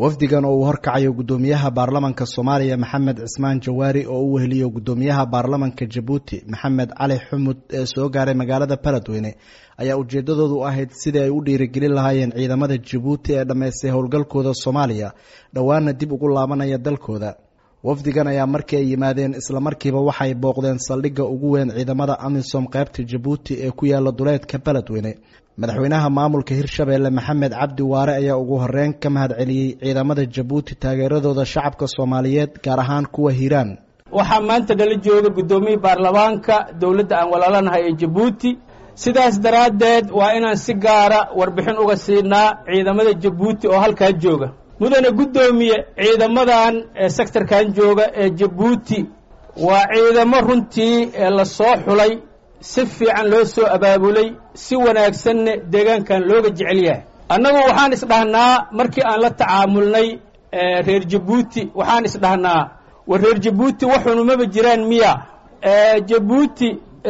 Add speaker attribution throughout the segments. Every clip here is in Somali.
Speaker 1: wafdigan oo uu horkacayo guddoomiyaha baarlamanka soomaaliya maxamed cismaan jawaari oo u weheliyo guddoomiyaha baarlamanka jabuuti maxamed cali xumud ee soo gaaray magaalada baladweyne ayaa ujeedadoodu ahayd sidii ay u dhiirigelin lahaayeen ciidamada jabuuti ee dhammaystay howlgalkooda soomaaliya dhowaana dib ugu laabanaya dalkooda wafdigan ayaa markii ay yimaadeen islamarkiiba waxay booqdeen saldhigga ugu weyn ciidamada amisom qaybta jabuuti ee ku yaala duleedka baladweyne madaxweynaha maamulka hirshabeelle maxamed cabdi waare ayaa ugu horeyn ka mahad celiyey ciidamada jabuuti taageeradooda shacabka soomaaliyeed gaar ahaan kuwa hiiraan
Speaker 2: waxaa maanta nala jooga guddoomiye baarlamaanka dowladda aan walaalanahay ee jabuuti sidaas daraaddeed waa inaan si gaara warbixin uga siinaa ciidamada jabuuti oo halkaa jooga mudane guddoomiye ciidamadan ee sektarkan jooga ee jabuuti waa ciidamo runtii ee la soo xulay si fiican loo soo abaabulay si wanaagsanna deegaankan looga jecel yahay annagu waxaan isdhahnaa markii aan la tacaamulnay reer jabuuti waxaan isdhahnaa war reer jabuuti waxunumaba jiraan miya jabuuti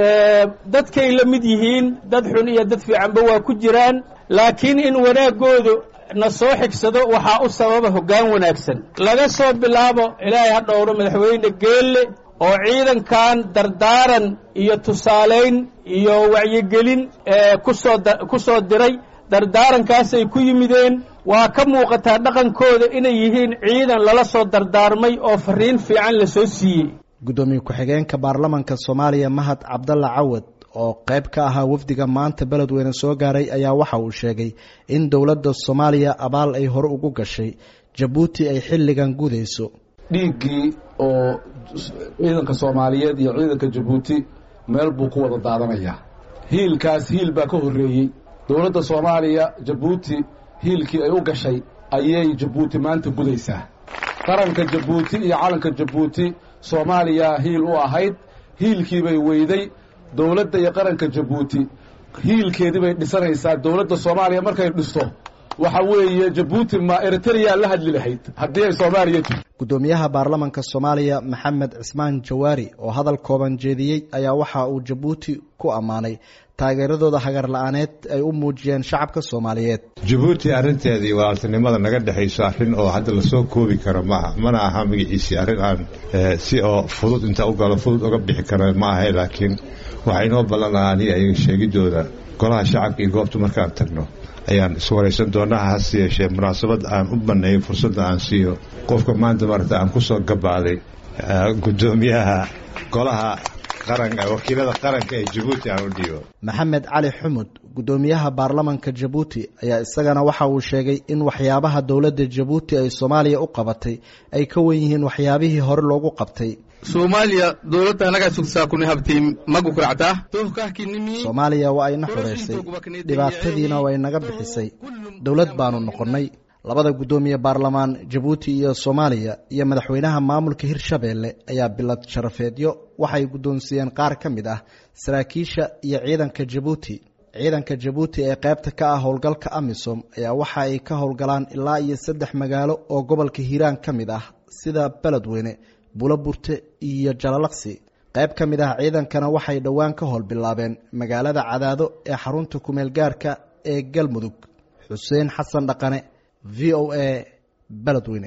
Speaker 2: dadkay la mid yihiin dad xun iyo dad fiicanba waa ku jiraan laakiin in wanaaggoodu na soo xigsado waxaa u sababa hoggaan wanaagsan laga soo bilaabo ilaahay ha dhowro madaxweyne geelle oo ciidankan dardaaran iyo tusaalayn iyo wacyigelin kusoo ku soo diray dardaarankaasay ku yimideen waa ka muuqataa dhaqankooda inay yihiin ciidan lala soo dardaarmay oo fariin fiican la soo siiyey
Speaker 1: guddoomiye ku-xigeenka baarlamanka soomaaliya mahad cabdalla cawad oo qayb ka ahaa wafdiga maanta beledweyne soo gaaray ayaa waxa uu sheegay in dowladda soomaaliya abaal ay hore ugu gashay jabuuti ay xilligan gudayso
Speaker 3: dhiiggii oo ciidanka soomaaliyeed iyo ciidanka jabuuti meel buu ku wada daadanayaa hiilkaas hiil baa ka horreeyey dowladda soomaaliya jabuuti hiilkii ay u gashay ayay jabuuti maanta gudaysaa qaranka jabuuti iyo calanka jabuuti soomaaliya hiil u ahayd hiilkii bay weyday dowladda iyo qaranka jabuuti hiilkeedii bay dhisanaysaa dowladda soomaaliya markay dhisto waxa weeye jabuuti ma eritrea la hadli lahayd haddii ay soomaaliya jirto
Speaker 1: guddoomiyaha baarlamanka soomaaliya maxamed cismaan jawaari oo hadal kooban jeediyey ayaa waxa uu jabuuti ku ammaanay taageeradooda hagar la-aaneed ay u muujiyeen shacabka soomaaliyeed
Speaker 4: jabuuti arrinteedii walaaltinimada naga dhexayso arrin oo hadda lasoo koobi karo maaha mana aha magaciisii arrin aan si oo fudud inta u galo fudud uga bixi karo ma ahay laakiin waxaa inoo ballanaa aniga ayaga sheegidooda golaha shacabka iyo goobta markaan tagno ayaan iswaraysan doonaa hase yeeshee munaasabad aan u banneeyo fursadda aan siiyo qofka maanta marata aan ku soo gabaaday guddoomiyaha golaha qaranka wakiilada qaranka ee jabuuti aan u dhiibo
Speaker 1: maxamed cali xumud guddoomiyaha baarlamanka jabuuti ayaa isagana waxa uu sheegay in waxyaabaha dowladda jabuuti ay soomaaliya u qabatay ay ka wen yihiin waxyaabihii hore loogu qabtay
Speaker 5: soomaaliya dowladda anagaa sugsaa kuni habtay magu kuractaa
Speaker 1: soomaaliya waa ayna xoreysay dhibaatadiina way naga bixisay dowlad baanu noqonnay labada guddoomiye baarlamaan jabuuti iyo soomaaliya iyo madaxweynaha maamulka hirshabeelle ayaa bilad sharafeedyo waxay guddoonsiiyeen qaar ka mid ah saraakiisha iyo ciidanka jabuuti ciidanka jabuuti ee qaybta ka ah howlgalka amisom ayaa waxa ay ka howlgalaan ilaa iyo saddex magaalo oo gobolka hiiraan ka mid ah sida beledweyne buloburte iyo jalalaqsi qayb ka mid ah ciidankana waxay dhowaan ka howl bilaabeen magaalada cadaado ee xarunta kumeel gaarka ee galmudug xuseen xasan dhaqane v o a beledweyne